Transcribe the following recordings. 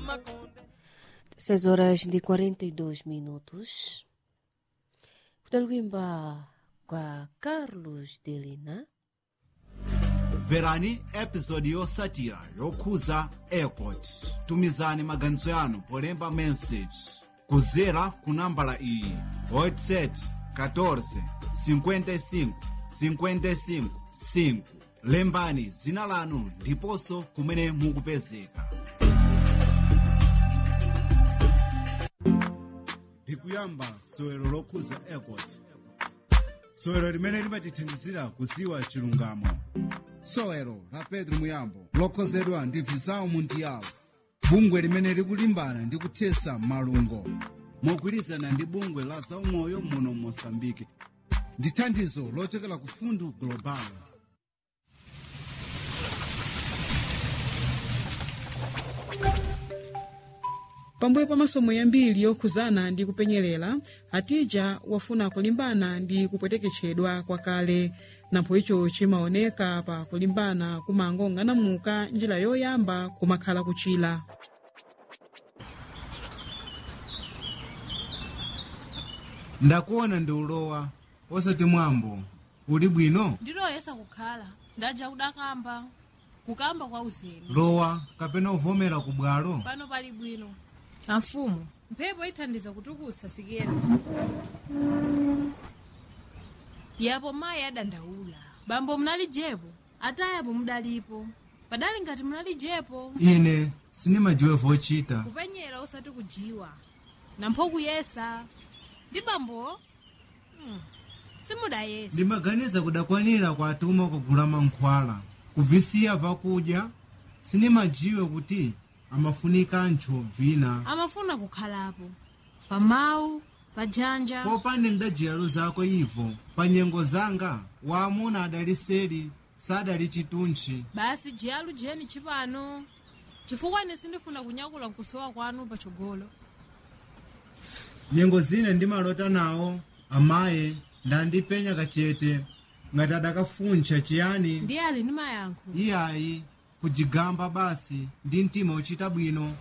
6 horas de 42 minutos. Kudalwimba kwa Carlos Delina. mverani episodi yotsatira yokhuza airport tumizani maganizo yanu polemba message kudzera ku nambala iyi whatsapp 14 55 55 5 lembani dzina lanu ndiponso kumene mukupezeka ndikuyamba sowero lokhuza airport sowero limene limatithandizira kudziwa chilungamo sowero la pedro muyambo lokhozedwa ndi visao mundiyawo bungwe limene likulimbana ndi kuthesa malungo mogwirizana ndi bungwe la zaumoyo muno mosambike ndi thandizo lochokera ku fundu global pambuyo pa masomo yambiri yokhuzana ndi kupenyerera atija wafuna kulimbana ndi kupweteketchedwa kwakale nampho icho chimaoneka pa kulimbana kumangong'anamuka njira yoyamba kumakhala kuchira ndakuona ndi ulowa osati mwambo uli bwino ndiloyesa kukhala ndaja kudakamba kukamba kwa uzeni lowa kapena uvomera ku bwalo pano pali bwino amfumu mphepo ithandiza kutukutsa sikera yapo mayi adandaula bambo munalijepo atayapo mudalipo padali ngati munalijepo ine sinimajiwe vochita kupenyera osati kujiwa nampho kuyesa ndi bambo hmm. simudayesa ndimaganiza kudakwanira kwatuma kugula mankhwala kubvisiya vakudya sinimajiwe kuti amafunika ntcho vina amafuna kukhalapo pamawu pajanja popande ndajiyalo zako ivo pa nyengo zanga waamuna adali seli sadali chituntchi basi jiyalu jeni chipano chifukwa ine sindifuna kunyakula nkusowa kwanu patsogolo nyengo zine ndimalota nawo amaye ndandipenya kachete ngati adakafuncha chiyani ndiye ali ndi mayankho iyayi kujigamba basi ndi mtima uchita bwino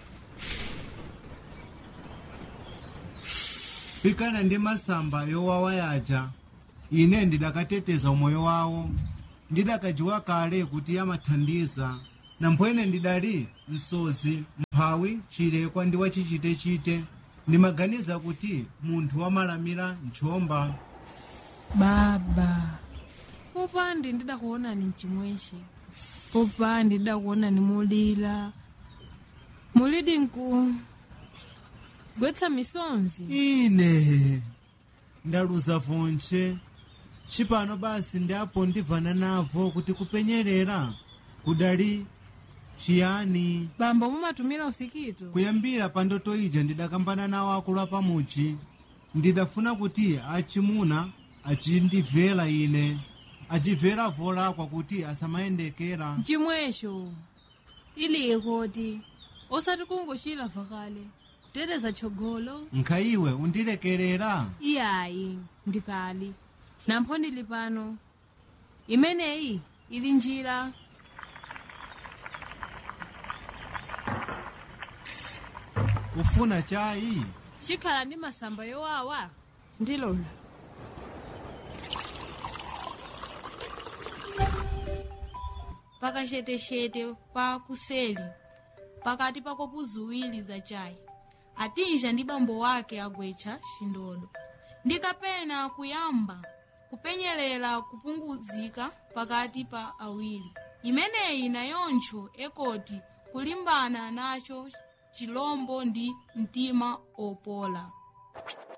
pikana ndi masamba yowawa yaja ine ndidakateteza umoyo wawo ndidakajiwa kale kuti amathandiza namphwene ndidali msozi mphawi chilekwa ndi wachichitechite ndimaganiza kuti munthu wamalamira nchomba baba popandi ndidakuonani mchimweshe popandi ndidakuonani mulila mulidi nku gwetsa misonzi ine ndaluza vonche chipano basi ndi apo ndibvana navo kuti kupenyerera kudali chiyani bambo mumatumira usikito kuyambira pa ndoto ija ndidakambana nawo akulu apamuchi ndidafuna kuti achimuna achindibvera ine achibvera volakwa kuti asamayendekera mchimwesho iliye koti osati kungochira vakale kuteteza tchogolo nkhaiwe undilekerera iyayi ndikali nampho ndili pano imeneyi ili njira kufuna chayi chikhala ndi masamba yowawa ndilola pakachetechete pa kuseli pakati pa kopu ziwiri za chayi atinja ndi bambo wake agwetcha chindodo ndikapena kuyamba kupenyerera kupunguzika pakati pa awiri imeneyi nayoncho ekoti kulimbana nacho chilombo ndi mtima opola